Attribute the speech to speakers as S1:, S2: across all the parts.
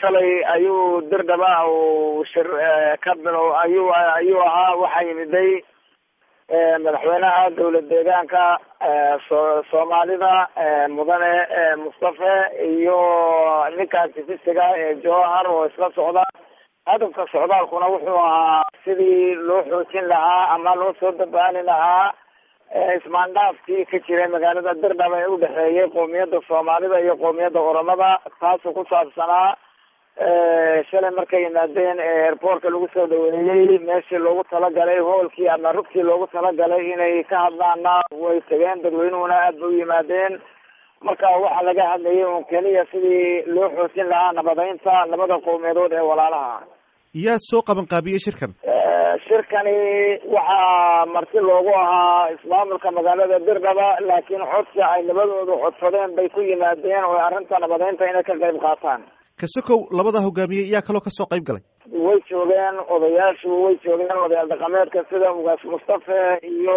S1: shalay ayuu dirdhaba uu shir ka bilo ayuu ayuu ahaa waxaa yimiday madaxweynaha dowlad deegaanka so soomaalida mudane mustafe iyo ninkaas tifisiga ee jowhar oo isla socda hadafka socdaalkuna wuxuu ahaa sidii loo xoojin lahaa ama loo soo dabaali lahaa ismaandhaafkii ka jiray magaalada dirdhaba ee udhexeeyay qoomiyadda soomaalida iyo qoomiyadda oromada taasoo ku saabsanaa shalay markay yimaadeen airportka lagu soo dhaweeyey meeshii loogu talagalay hoolkii ama rugtii loogu talagalay inay ka hadlaana way tageen dadweynuhuna aad bay u yimaadeen marka waxaa laga hadlayay un keliya sidii loo xoojin lahaa nabadeynta labada qowmiyadood ee walaalaha
S2: yaa soo qaban qaabiyey shirkan
S1: shirkani waxaa marti loogu ahaa ismaamulka magaalada dirdhaba laakiin codsi ay labadoodu codsadeen bay ku yimaadeen oo arrinta nabadeynta inay ka qayb qaataan
S2: kasokow labada hogaamiye yaa kaloo kasoo qayb galay
S1: way joogeen odayaashu way joogeen odayaal dhaqameedka sida ugaas mustafe iyo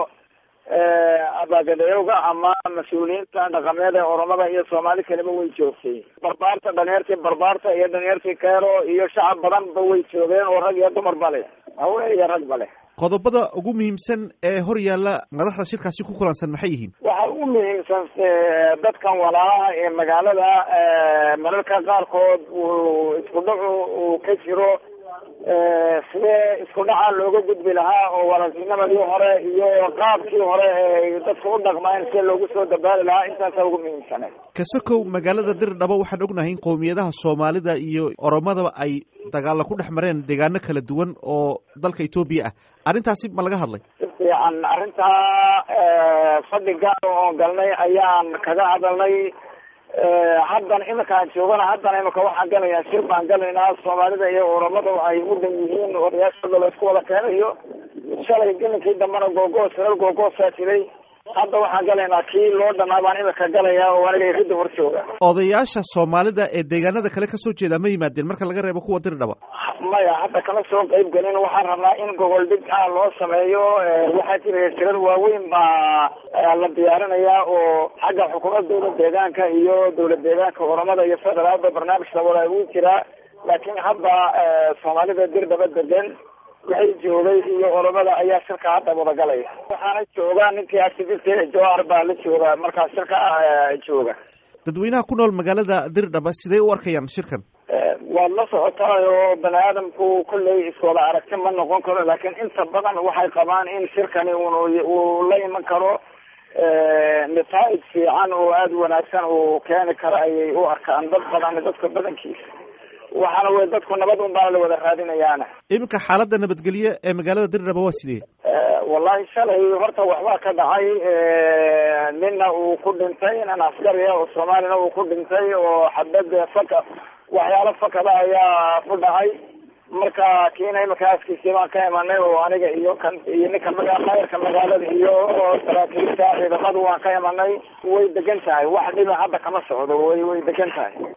S1: abaagadayowga ama mas-uuliyiinta dhaqameed ee oromada iyo soomaali kaleba way joogtay barbaarta dhalinyartii barbaarta iyo dhalinyartii keero iyo shacab badanba way joogeen oo rag iyo dumarba leh haween iyo ragba leh
S2: qodobada ugu muhiimsan ee hor yaalla madaxda shirkaasi ku kulansan maxay yihiin
S1: waxa ugu muhiimsan dadkan walaalaha ee magaalada mararka qaarkood uu isku dhacu uu ka jiro sidee isku dhaca looga gudbi lahaa oo walaaltinimadii hore iyo qaabkii hore ee dadka u dhaqmayn si loogu soo dabaali lahaa intaasa ugu muhiimsane
S2: kasokow magaalada dirdhabo waxaan ognahay in qowmiyadaha soomaalida iyo oromadaba ay dagaalla ku dhex mareen deegaano kala duwan oo dalka etoobiya ah arrintaasi ma laga hadlay
S1: si fiican arrintaa fadhi gaar oon galnay ayaan kaga hadalnay haddan iminkaan joogana haddana imika waxaan galayaa shir baan galaynaa soomaalida iyo oromada ay u dhan yihiin odayaashooda la isku wada keenayo shalay gelinkii dambana googoos reer googoosaa jiray hadda waxaan galaynaa kii loo dhanaa baan imika galayaa oo aniga ridda hor jooga
S2: odayaasha soomaalida ee deegaanada kale kasoo jeeda ma yimaadeen marka laga reebo kuwa dirdhaba
S1: maya hadda kama soo qayb gelin waxaan rabnaa in gogol dhig ah loo sameeyo waxaa jira shirar waaweyn baa la diyaarinayaa oo xagga xukuumadda dowlad deegaanka iyo dowlad deegaanka oromada iyo federaalba barnaamij labada ugu jiraa laakiin hadda soomaalida dirdhaba degan waxay joogay iyo oromada ayaa shirka hadda wadagalaya waxaana jooga ninkii activist jowar baa la jooga markaa shirka jooga
S2: dadweynaha ku nool magaalada dirdhaba sidee u arkayaan shirkan
S1: waad la socotaay oo bani aadamku kolley iskooda aragti ma noqon karo laakiin inta badan waxay qabaan in shirkani un uu la iman karo nataa'ij fiican oo aada wanaagsan uu keeni karo ayay u arkaan dad badan dadka badankiisa waxaana wey dadku nabad un baana la wada raadinayaana
S2: iminka xaaladda nabadgelye ee magaalada dirdhaba waa sidee
S1: wallahi shalay horta waxbaa ka dhacay nina uu ku dhintay nin askari ah oo soomaalina uu ku dhintay oo xabad faka waxyaalo fakada ayaa ku dhacay marka kiina imika askiisii baan ka imanay oo aniga iyo kan iyo ninka maga mayrka magaalada iyo saraakiilta ciidamadu waan ka imanay way degan tahay wax dhiba hadda kama socdo way way degan tahay